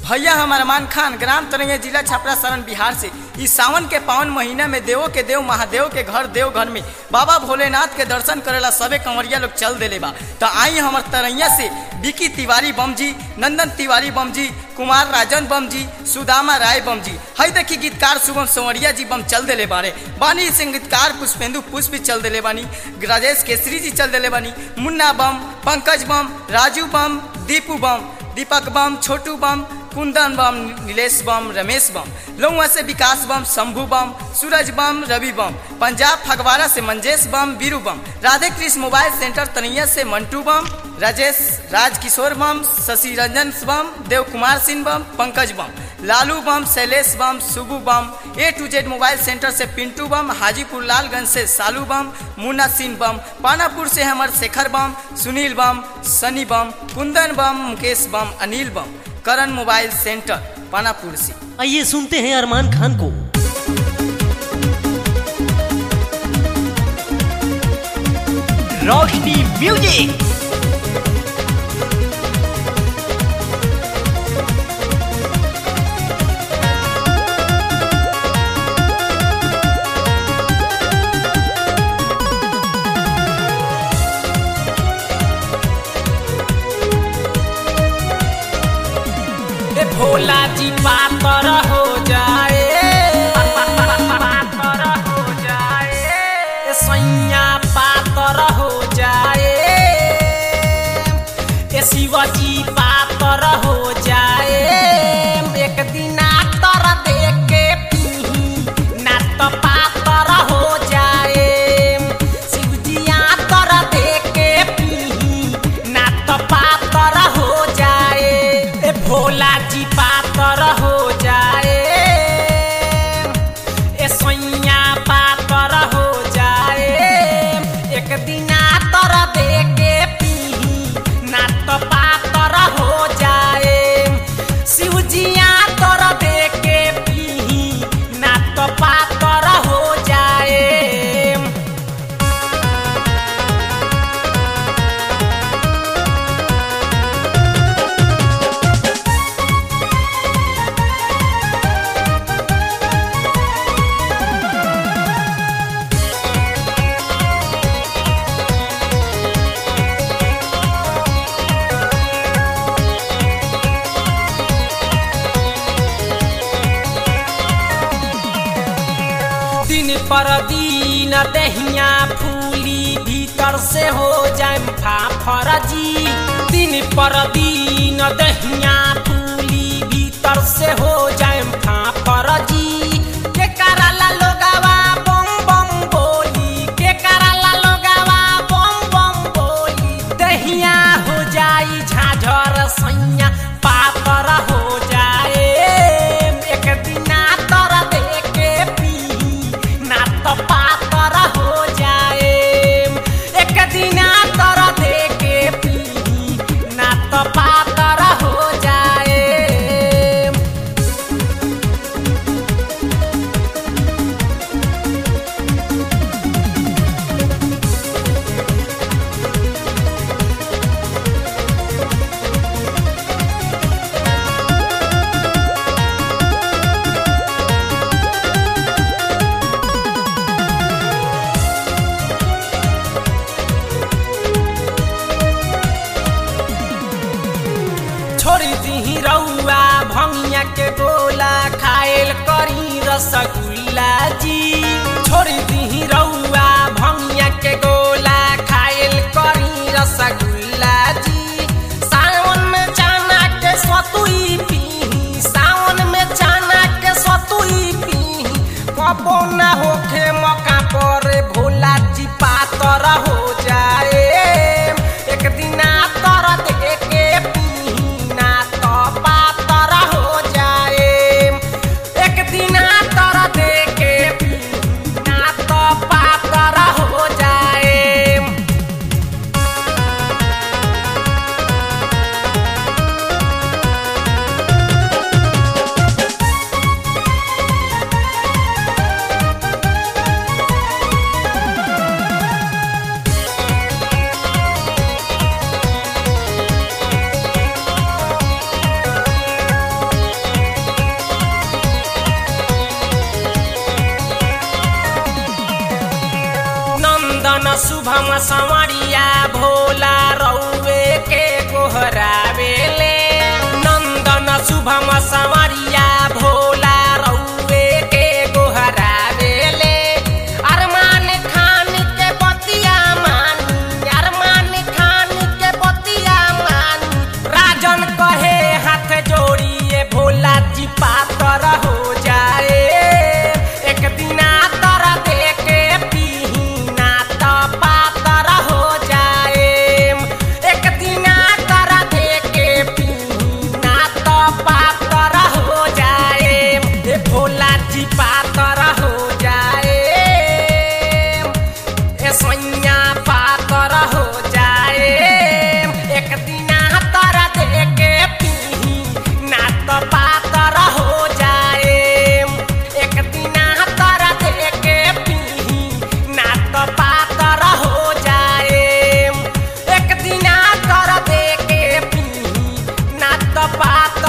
भैया हम अरमान खान ग्राम तरैया जिला छपरा शरण बिहार से इस सावन के पावन महीना में देवो के देव महादेव के घर देव घर में बाबा भोलेनाथ के दर्शन करेला सबे कंवरिया लोग चल देले बा तो आई हमर तरैया से विकी तिवारी बम जी नंदन तिवारी बम जी कुमार राजन बम जी सुदामा राय बम जी हई देखी गीतकार शुभम संवरिया जी बम चल देले बारे बानी संगीतकार पुष्पेंदु पुष्प भी चल देले बानी राजेश केसरी जी चल देले बानी मुन्ना बम पंकज बम राजू बम दीपू बम दीपक बम छोटू बम कुंदन बम नीलेश बम रमेश बम लौआ से विकास बम शंभू बम सूरज बम रवि बम पंजाब फगवाड़ा से मंजेश बम वीरू बम राधे कृष्ण मोबाइल सेंटर तनैया से मंटू बम राजेश राजकिशोर बम शशि रंजन बम देव कुमार सिंह बम पंकज बम लालू बम शैलेश बम सुबू बम A to Z mobile centre से पिंटू बम हाजीपुर लालगंज से सालू बम मुन्ना सिंह बम पानापुर से हमर शेखर बम सुनील बम सनी बम कुंदन बम मुकेश बम अनिल बम करण मोबाइल सेंटर पानापुर से आइए सुनते हैं अरमान खान को रोशनी म्यूजिक ए भोला जी पातर हो जाए पातर हो जाए ए सैया पातर हो जाए ए शिवजी पातर हो जाए एक दिन आतर देख के पीही ना तो पातर हो जाए शिवजी आतर देख के पीही ना तो पातर हो जाए ए भोला जी पातर हो जाए ए सैया पातर हो जाए एक दिन आतर दे के पीही ना तो पातर हो जाए शिवजिया तर दे के पीही ना तो पातर हो जाए दिन पर दिन दहिया फूली भीतर से हो जाए फाफर जी दिन पर दिन दहिया फूली भीतर से हो जाए फाफर जी के कराला लोगावा बम बम बोली के कराला लोगावा बम बम बोली दहिया हो जाई झाझर सैया पातर हो जाए एक दिना तर दे के पी ना तो पातर हो जाए एक दिना तर दे के पी ना तो पातर हो जाए छोड़ी दी रउआ भंगिया के गोला खाएल करी रसगुल्ला जी छोड़ी दी रउआ भंगिया के गोला खाएल करी रसगुल्ला जी सावन में चाना के सतुई पीही सावन में चाना के सतुई पीही कबो ना होखे मौका पर भोला जी पातर हो जाए एक दिना तर दे के पीही ना तो पातर हो जाए एक दिना तर दे के पीही ना तो पातर हो जाए शुभम संवरिया भोला रउए के गोहरावेले नंदन शुभम संवरिया भोला रउए के गोहरावेले अरमान खान के बतिया मानी अरमान खान के बतिया मानी राजन कहे हाथ जोड़िए भोला जी पातर हो जाए एक दिना तर दे के पीना त पातर हो जाए एक दिना तर दे के पीना त पातर हो जाए ए भोला जी पातर हो जाए ए सैया पातर हो जाए एक दिना तर दे के पीही ना तो पातर हो जाए एक दिना तर दे के पीही ना तो पातर हो जाए एक दिना तर दे के पीही ना तो पातर